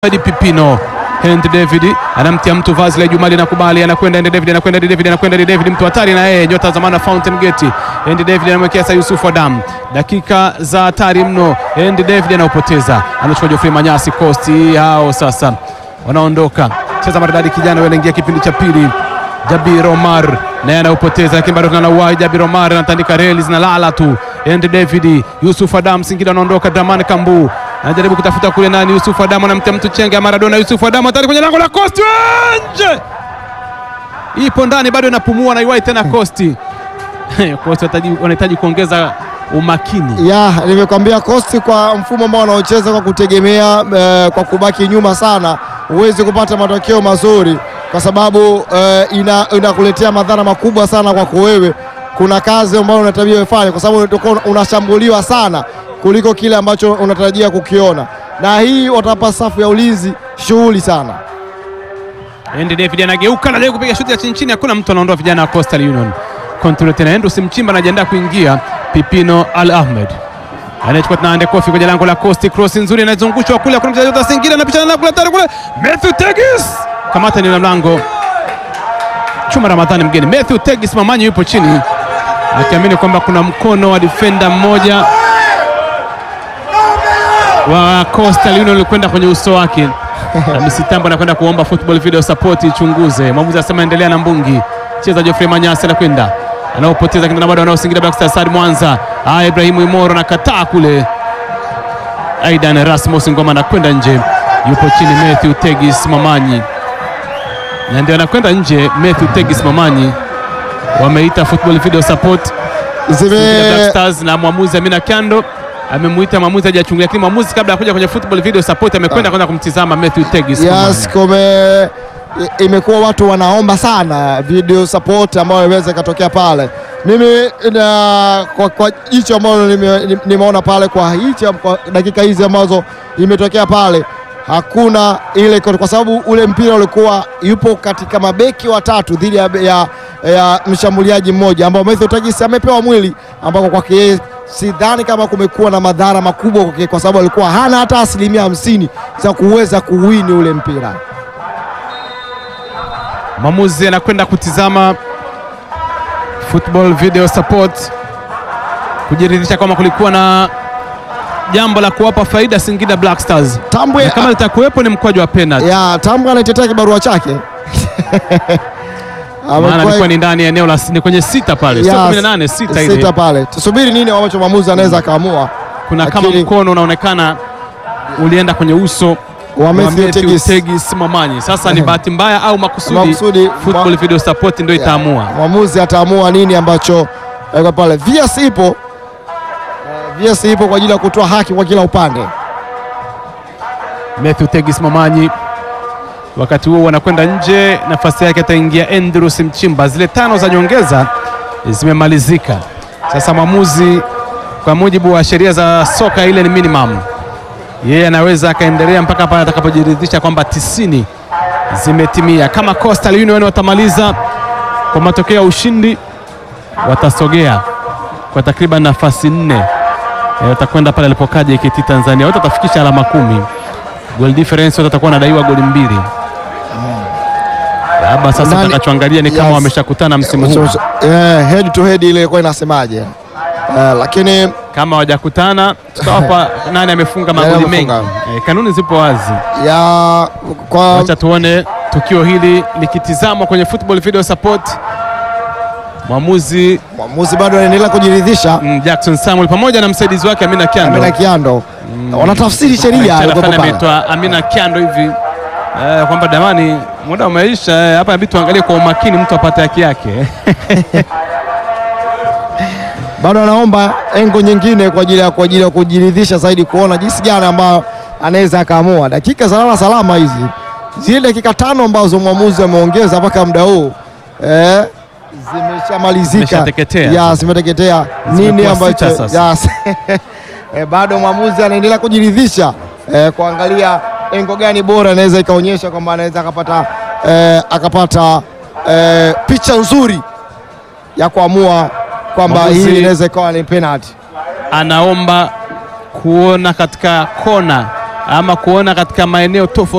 Hadi Pipino Henry David anamtia mtu vazi la Jumali nakubali, anakwenda Henry David, anakwenda Henry David, anakwenda Henry David, mtu hatari na yeye, nyota zamana Fountain Gate. Henry David anamwekea sasa Yusuf Adam, dakika za hatari mno. Henry David anaupoteza, anachukua Geoffrey Manyasi Costi, hao sasa wanaondoka. Cheza maridadi, kijana wanaingia kipindi cha pili. Jabir Omar naye anaupoteza, lakini bado tuna wai. Jabir Omar anatandika reli zinalala tu. Henry David, Yusuf Adam, Singida anaondoka. Dramani Kambu anajaribu kutafuta kule nani, Yusuf Adamu anamtia mtu chenge ya Maradona. Yusuf Adamu hatari kwenye lango la Kosti, nje, ipo ndani, bado inapumua na iwai tena Kosti. Kosti wanahitaji kuongeza umakini. Ya, nimekwambia Kosti kwa mfumo ambao wanaocheza kwa kutegemea eh, kwa kubaki nyuma sana, huwezi kupata matokeo mazuri kwa sababu eh, ina, inakuletea madhara makubwa sana kwako wewe. Kuna kazi ambayo unatabia ufanye kwa sababu utakuwa unashambuliwa sana kuliko kile ambacho unatarajia kukiona, na hii watapa safu ya ulinzi shughuli sana. Henry David anageuka na leo kupiga shuti ya chini chini, hakuna mtu anaondoa vijana wa Coastal Union. Kontrol tena Andrew Simchimba anajiandaa kuingia. Pipino Al Ahmed anachukua tena ande kofi kwenye lango la Coast, cross nzuri inazungushwa kule, kuna mchezaji wa Singida anapishana na kule tare kule, Matthew Tegis kamata ni la mlango Chuma Ramadhani mgeni. Matthew Tegis Mamanyi yupo chini akiamini kwamba kuna mkono wa defender mmoja wa Coastal Union ulikwenda kwenye uso wake. Hamisi Tambo anakwenda kuomba football video support ichunguze. Mwamuzi anasema endelea na mbungi. Cheza Geoffrey Manyasi anakwenda. Anaopoteza kindana bado wanaosingira Black Stars Mwanza. Ah, Ibrahimu Imoro anakataa kule. Aidan Rasmus Ngoma anakwenda nje. Yupo chini Matthew Tegis Mamanyi. Na ndio anakwenda nje Matthew Tegis Mamanyi. Wameita football video support Singida Black Zime Stars na mwamuzi Amina Kando amemuita mwamuzi hajachungulia, lakini mwamuzi kabla ya kuja kwenye football video support amekwenda kwanza kumtizama Matthew Tegis. Yes, kume i- imekuwa watu wanaomba sana video support ambayo iweze ikatokea pale. Mimi na, kwa, kwa jicho ambalo nime- ni- nimeona pale kwa hichi kwa dakika hizi ambazo imetokea pale hakuna ile kwa kwa sababu ule mpira ulikuwa yupo katika mabeki watatu dhidi ya, ya, ya mshambuliaji mmoja ambao Matthew Tegis amepewa mwili ambako kwake yeye sidhani kama kumekuwa na madhara makubwa kwake kwa sababu alikuwa hana hata asilimia hamsini za kuweza kuwini ule mpira. Mwamuzi anakwenda kutizama football video support kujiridhisha kwamba kulikuwa na jambo la kuwapa faida Singida Black Stars, Tambwe na kama litakuwepo ni mkwaju wa penalty, ya Tambwe anaitetea kibarua chake maana Amekuwa- alikuwa ni ndani ya eneo la ni kwenye sita pale, sio ya, 18 sita ile. sita pale. Tusubiri nini ambacho mwamuzi anaweza akaamua. Kuna kama Lakini- mkono unaonekana ulienda kwenye uso Wa wa Matthew Matthew Tegis. Tegis Mamanyi. Sasa ni bahati mbaya au makusudi, Makusudi, football mwa- video support ndio itaamua. Mwamuzi ataamua nini ambacho eh, pale. VS ipo eh, VS ipo kwa ajili ya kutoa haki kwa kila upande. Matthew Tegis Mamanyi wakati huo wanakwenda nje, nafasi yake ataingia Andrews Mchimba. Zile tano za nyongeza zimemalizika. Sasa mwamuzi, kwa mujibu wa sheria za soka, ile ni minimum, yeye anaweza akaendelea mpaka pale atakapojiridhisha kwamba tisini zimetimia. Kama Coastal Union watamaliza kwa matokeo ya ushindi, watasogea kwa takriban nafasi nne, Eh, watakwenda pale alipokaa JKT Tanzania, wote watafikisha alama kumi goal difference wote watakuwa wanadaiwa goli mbili. Labda sasa Nani- tutakachoangalia ni kama Yes. wameshakutana msimu huu. Eh, head to head ile ilikuwa inasemaje? Eh, lakini Kama hawajakutana tutawapa nani amefunga magoli mengi. amefunga. Eh, kanuni zipo wazi. ya kwa Acha tuone tukio hili likitizamwa kwenye football video support. Mwamuzi mwamuzi bado anaendelea kujiridhisha mm, Jackson Samuel pamoja na msaidizi wake Amina Kiando. Amina Kiando wanatafsiri sheria Mchana alikuwa fulani pale. ameitwa Amina Kiando hivi eh, kwamba damani, muda umeisha eh, hapa inabidi tuangalie kwa umakini mtu apate haki yake. bado anaomba engo nyingine kwa ajili ya kwa ajili ya kujiridhisha zaidi kuona jinsi gani ambayo anaweza akaamua. Dakika salama salama hizi, zile dakika tano ambazo mwamuzi ameongeza mpaka muda huu eh, zimeshamalizika, Zimeshateketea. ya zimeteketea. Nini Zimekuwa ambacho sita sasa. Yes. eh, bado mwamuzi anaendelea kujiridhisha eh, kuangalia engo gani bora anaweza ikaonyesha kwamba anaweza akapata eh, akapata eh, picha nzuri ya kuamua kwamba Mwamuzi- hii inaweza ikawa ni penalty. anaomba kuona katika kona ama kuona katika maeneo tofauti